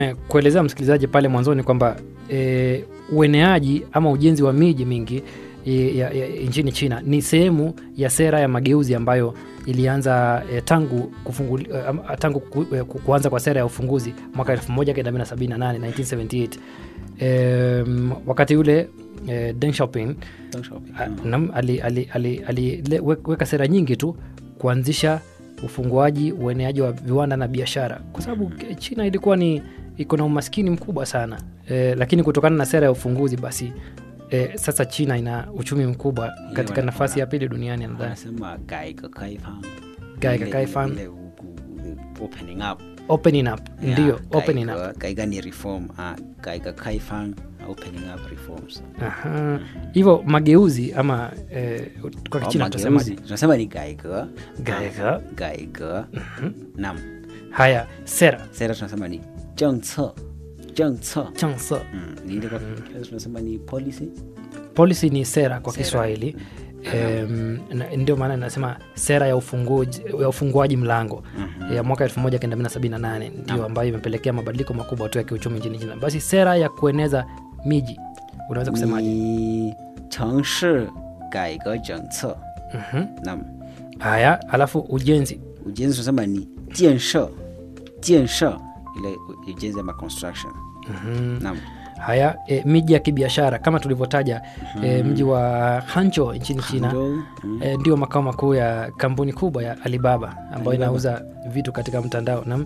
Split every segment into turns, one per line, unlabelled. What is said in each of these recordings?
Eh, kuelezea msikilizaji pale mwanzoni kwamba e, ueneaji ama ujenzi wa miji mingi e, ya, ya, nchini China ni sehemu ya sera ya mageuzi ambayo ilianza e, tangu, kufunguli, e, tangu ku, e, ku- kuanza kwa sera ya ufunguzi mwaka 1978 1978 e, wakati ule e, Deng Xiaoping
Deng Xiaoping.
a- nam- ali- ali- ali- aliweka sera nyingi tu kuanzisha ufunguaji ueneaji wa viwanda na biashara kwa sababu ke- china ilikuwa ni iko na umaskini mkubwa sana e, lakini kutokana na sera ya ufunguzi basi e, sasa china ina uchumi mkubwa katika
wana-
nafasi
wana-
ya pili duniani nadhani
wanasema gaiga kaifang
Gaiga
Ile-
kaifang.
ile ku- ku- opening up
opening up
Yeah,
ndio opening up
gaiga- gaiga ni reform ah, gaiga kaifang opening up reforms
Aha. hivyo mageuzi ama e, kwa
Au
kichina
mageuzi,
tutasemaje
tunasema ni gaiga
Gaiga.
gaiga nam
haya sera
sera tunasema ni jengce jengce
chansa
Mm, ni ile kwa Kiingereza tunasema ni policy
policy ni sera kwa
Sera.
kiswahili Em, na- ndio maana nasema sera ya ufunguaji, ya ufunguaji mlango ya mwaka 1978 ndio ambayo imepelekea mabadiliko makubwa tu ya kiuchumi nchini china basi sera ya kueneza miji unaweza kusemaje
ni 城市改革政策
Mhm.
nam
haya alafu ujenzi
ujenzi tunasema ni 建设建设 ile ujenzi ama construction nam
haya e, miji ya kibiashara kama tulivyotaja e, mji wa hancho nchini china
Hangzhou, mm,
e, ndio makao makuu ya kampuni kubwa ya alibaba ambayo
Alibaba.
inauza vitu katika mtandao nam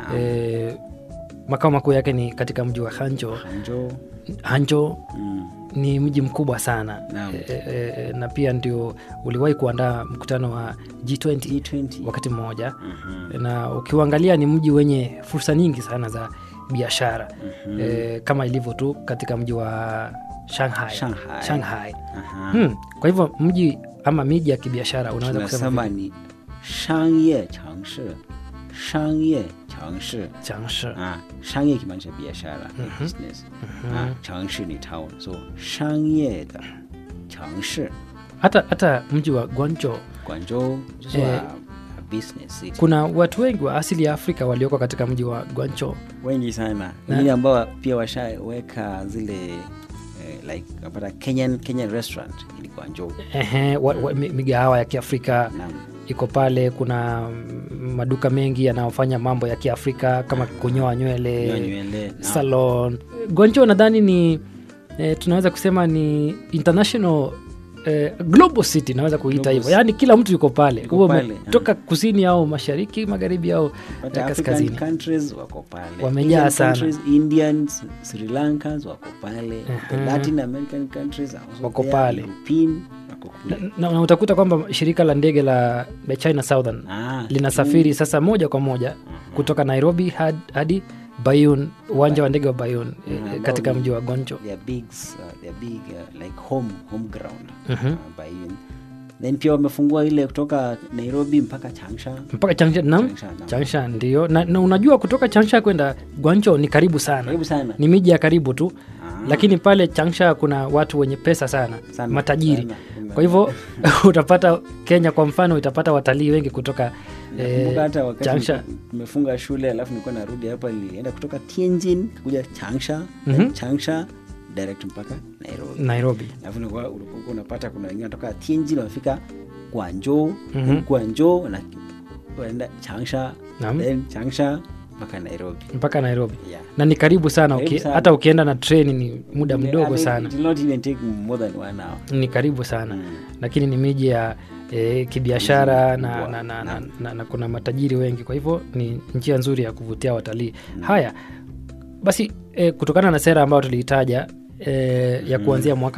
e, makao makuu yake ni katika mji wa hancho
Hangzhou,
hancho
mm,
ni mji mkubwa sana
Naam.
e, e, e, na pia ndio uliwahi kuandaa mkutano wa G20
G20
wakati mmoja
Mhm.
na ukiuangalia ni mji wenye fursa nyingi sana za biashara e, kama ilivyo tu katika mji wa Shanghai,
Shanghai.
Shanghai.
Aha.
Hmm. Kwa hivyo mji ama miji ya kibiashara unaweza kusema
tunasema
vipi?
ni 商业城市商业城市
Changsha.
ah, 商业 kimaanisha biashara business ah, 城市ni town so 商业的城市
hata hata mji wa Guangzhou
广州就是
Eh,
a business city
kuna watu wengi wa asili ya Afrika walioko katika mji wa Guangzhou
wengi sana wengine ambao pia washaweka zile eh, like napata Kenyan, Kenyan restaurant ili Guangzhou
Ehe, wa, wa, mi- migahawa ya Kiafrika
Naam.
iko pale. Kuna mm, maduka mengi yanayofanya mambo ya Kiafrika kama kunyoa nywele,
Nyoa nywele naam.
salon. Guangzhou nadhani ni eh, tunaweza kusema ni international eh, global city naweza kuita
Global
hivyo, yaani kila mtu yuko pale,
Yuko
huo
pale,
umetoka kusini au mashariki, magharibi au
But
eh,
African
kaskazini.
countries wako pale
Wamejaa
Asian
sana.
countries, Indians, Sri Lankans wako pale the
Mhm.
Latin American countries are also
Wako
there,
pale.
European wako
na,
kule
na, na utakuta kwamba shirika la ndege la la China Southern
Ah,
linasafiri sasa moja kwa moja kutoka Nairobi had- hadi Bayun, uwanja wa ndege wa Bayun eh,
ambao
katika
ni-
mji wa Gonjo.
they are big, uh, they are big uh, like home home ground
Mhm.
uh, Bayun. then pia wamefungua ile kutoka Nairobi mpaka Changsha
mpaka Changsha, naam,
Changsha, naam.
Changsha ndio na, na unajua kutoka Changsha kwenda Guangzhou ni karibu sana,
karibu sana
ni miji ya karibu tu
Ah.
lakini pale Changsha kuna watu wenye pesa sana,
Sana,
matajiri
sana.
kwa hivyo utapata Kenya kwa mfano itapata watalii wengi kutoka
Nakumbuka hata wakati
Changsha.
tumefunga shule alafu nilikuwa narudi hapa nilienda kutoka Tianjin kuja Changsha
Mhm.
then Changsha direct mpaka Nairobi
Nairobi.
alafu nilikuwa ulikuwa unapata kuna wengine wanatoka Tianjin wanafika Guangzhou
Mhm.
then Guangzhou wana- wanaenda Changsha
Naam.
then Changsha mpaka Nairobi
mpaka Nairobi
yeah.
na ni karibu sana,
Karibu
uki,
sana.
hata ukienda na treni ni muda mdogo
I mean,
sana,
it will not even take more than one hour
ni karibu sana
Mm.
lakini ni miji ya e, kibiashara na,
Kubwa.
na, na, na, na, na kuna matajiri wengi, kwa hivyo ni njia nzuri ya kuvutia watalii. Haya basi, e, kutokana na sera ambayo tuliitaja e, ya kuanzia mwaka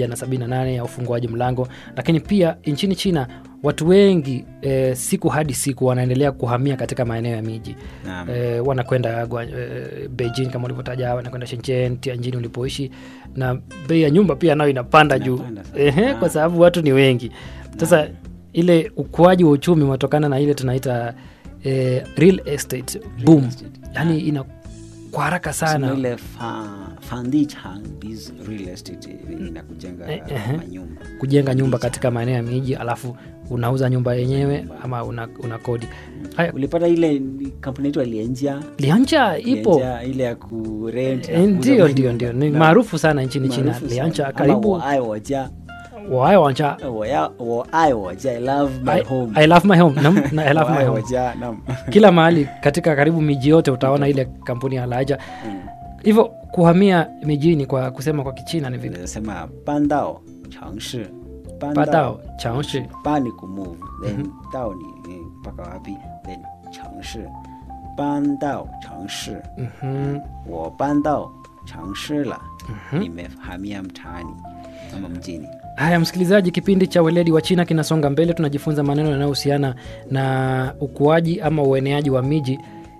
1978 ya ufunguaji mlango, lakini pia nchini China watu wengi e, siku hadi siku wanaendelea kuhamia katika maeneo ya miji
Naam.
e, wanakwenda Gua- e, Beijing kama ulivyotaja, wanakwenda Shenzhen, Tianjin ulipoishi, na bei ya nyumba pia nayo inapanda juu
Inapanda sana.
Ehe,
Ah.
kwa sababu watu ni wengi. Sasa ile ukuaji wa uchumi unatokana na ile tunaita eh, real estate boom,
estate.
yani ina kwa haraka
Sema
sana
ile fa, fandichan biz real estate ni na kujenga
Eh, eh.
manyumba
kujenga nyumba katika maeneo ya miji alafu unauza nyumba yenyewe ama una, una kodi haya
ulipata ile kampuni yetu alienjia
liancha ipo
Lienja ile ya kurent
Eh, ndio ndio ndio ni maarufu sana nchini china liancha karibu
我爱我家
waaya wancha
我要我爱我家 I love my
I,
home
I love my home Nam, na I love
我
my
爱我
home
家nam
kila mahali katika karibu miji yote utaona ile kampuni ya laja hivyo kuhamia mijini kwa kusema kwa kichina ni vipi
nasema 搬到城市
Padao, 城市
搬你 kumove then 到你你mpaka wapi then 城市搬到城市
Mhm.
我搬到城市了 nimehamia mtaani ama mjini
haya msikilizaji kipindi cha weledi wa china kinasonga mbele tunajifunza maneno yanayohusiana na ukuaji ama ueneaji wa miji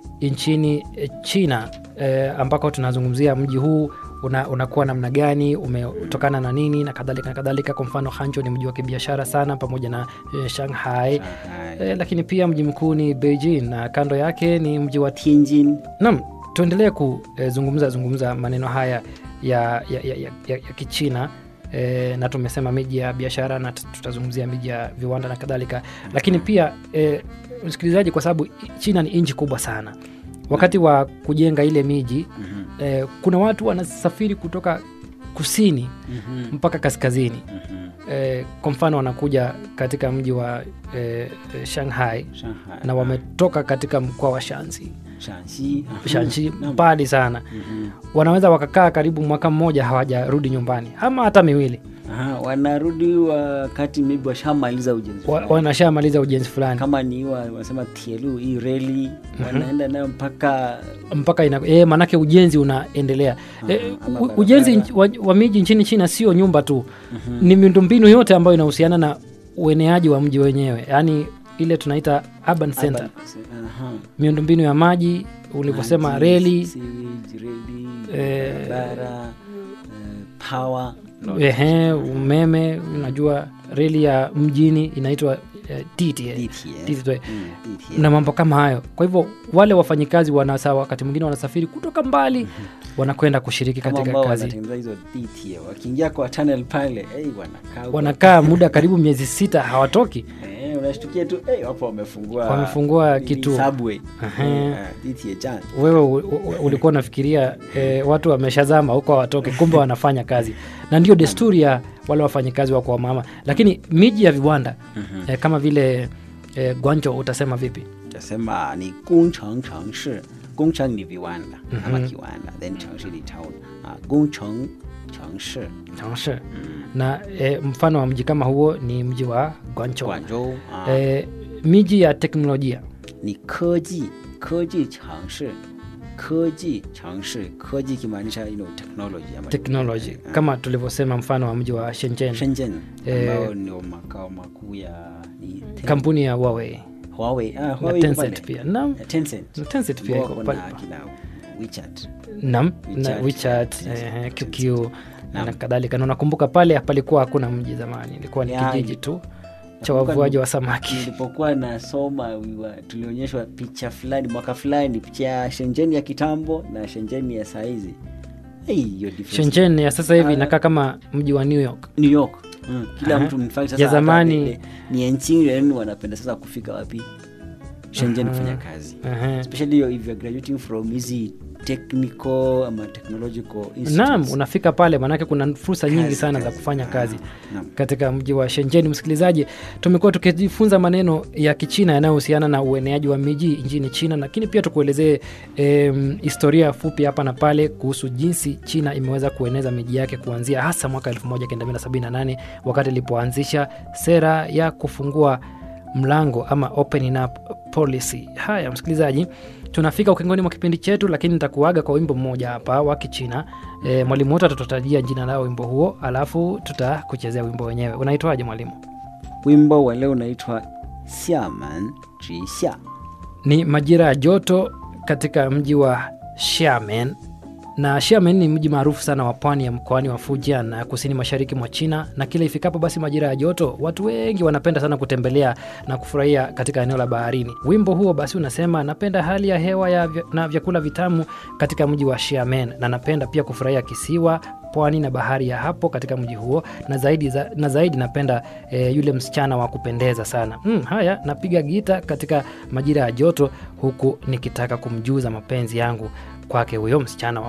nchini eh, china eh, ambako tunazungumzia mji huu una, unakuwa namna gani umetokana na nini na kadhalika na kadhalika kwa mfano hanjo ni mji wa kibiashara sana pamoja na eh, shanghai
Shanghai,
eh, lakini pia mji mkuu ni beijing na kando yake ni mji wa
Tianjin
nam tuendelee kuzungumza zungumza maneno haya ya, ya, ya, ya, ya, ya kichina e, na tumesema miji ya biashara na t- tutazungumzia miji ya viwanda na kadhalika lakini pia e, msikilizaji kwa sababu china ni nchi kubwa sana wakati wa kujenga ile miji
Mhm,
e, kuna watu wanasafiri kutoka kusini
mhm,
mpaka kaskazini
mhm.
e, kwa mfano wanakuja katika mji wa e, e, shanghai
Shanghai
na wametoka katika mkoa wa shansi
Shanxi aha.
shansi
Naam.
mbali sana
Mhm.
wanaweza wakakaa karibu mwaka mmoja hawajarudi nyumbani ama hata miwili
Aha, wanarudi wakati maybe washamaliza ujenzi
wa,
fulani.
wanashamaliza ujenzi fulani
kama ni wa wanasema tielu hii reli wanaenda nayo mpaka
mpaka ina, e, manake ujenzi unaendelea e,
ama
u-
barabara.
ujenzi nch- wa, wa miji nchini china sio nyumba tu ni miundombinu yote ambayo inahusiana na ueneaji wa mji wenyewe yaani ile tunaita urban center
Aha.
miundombinu ya maji ulivyosema
Maji,
reli
sewage, reli
Eh,
barabara eh, power
ehe, umeme unajua reli ya mjini inaitwa eh, TTA.
DTA.
TTA.
Mm, DTA.
na mambo kama hayo kwa hivyo wale wafanyikazi wanasa wakati mwingine wanasafiri kutoka mbali wanakwenda kushiriki
Kama
katika
ambao
kazi
wanatengeneza hizo DTA wakiingia kwa tunnel pale hey, wanakaa huko.
wanakaa muda karibu miezi sita hawatoki
Eh, unashtukia tu hey, wapo wamefungua
Wamefungua
nini,
kituo.
subway
Aha.
Eh, DTA jana
wewe u- u- ulikuwa unafikiria e, watu wameshazama huko hawatoke kumbe wanafanya kazi na ndio desturi ya wale wafanyikazi wako wamama lakini miji ya viwanda e, kama vile e, gwanjo utasema vipi
tasema ni 工程城市工程 ni viwanda ama kiwanda then 城市ni town ah, 工程城市
Changshe. na e, mfano wa mji kama huo ni mji wa gwancho
广州啊
e, miji ya teknolojia
你科技科技城市科技城市科技 kimaanisha you know, technology ama
technology kama tulivyosema mfano wa mji wa shenzhen
Shenzhen
Eh,
ambao ndio makao makuu ya ni Ten-
kampuni ya Huawei
Huawei ah,
na
Huawei iko
Tencent
pale.
pia nam
Eh, Tencent
na Tencent pia
Ambao
iko
wako
pale
na kina WeChat
nam na
WeChat,
WeChat
eh,
eh, QQ na
Naam.
kadhalika na unakumbuka pale palikuwa hakuna mji zamani ilikuwa ni
Ya,
kijiji tu cha
nakumbuka
wavuaji
ni-
wa samaki
nilipokuwa nasoma we were- tulionyeshwa picha fulani mwaka fulani picha ya Shenzhen ya kitambo na Shenzhen ya saizi hey, hiyo difference.
Shenzhen ya sasa hivi
Ah.
inakaa kama mji wa New York
New York mm. kila
Aha.
mtu in fact
Ya
sasa
zamani-
hata ni enchiren wanapenda sasa kufika wapi Shenzhen kufanya kazi
Ehe.
especially if you're graduating from hizi technical ama technological institutes.
naam unafika pale maanake kuna fursa nyingi
Kazi,
sana za
kazi.
kufanya kazi
Ah, naam.
katika mji wa Shenzhen. Msikilizaji, tumekuwa tukijifunza maneno ya Kichina yanayohusiana na ueneaji wa miji nchini China, lakini pia tukuelezee em, historia fupi hapa na pale kuhusu jinsi China imeweza kueneza miji yake kuanzia hasa mwaka 1978 wakati ilipoanzisha sera ya kufungua mlango ama opening up policy. Haya msikilizaji, tunafika ukingoni mwa kipindi chetu, lakini nitakuaga kwa wimbo mmoja hapa wa Kichina. E, mwalimu wetu atatutajia jina lao wimbo huo, alafu tutakuchezea wimbo wenyewe. Unaitwaje mwalimu?
wimbo wa leo unaitwa Xiamen Jixia
Ni majira ya joto katika mji wa Xiamen na Xiamen ni mji maarufu sana wa pwani ya mkoani wa Fujian na kusini mashariki mwa China, na kila ifikapo basi majira ya joto, watu wengi wanapenda sana kutembelea na kufurahia katika eneo la baharini. Wimbo huo basi unasema napenda hali ya hewa ya vya, na vyakula vitamu katika mji wa Xiamen, na napenda pia kufurahia kisiwa pwani na bahari ya hapo katika mji huo, na zaidi, za, na zaidi napenda e, yule msichana wa kupendeza sana. Mm, haya napiga gita katika majira ya joto huku nikitaka kumjuza mapenzi yangu kwake huyo msichana wa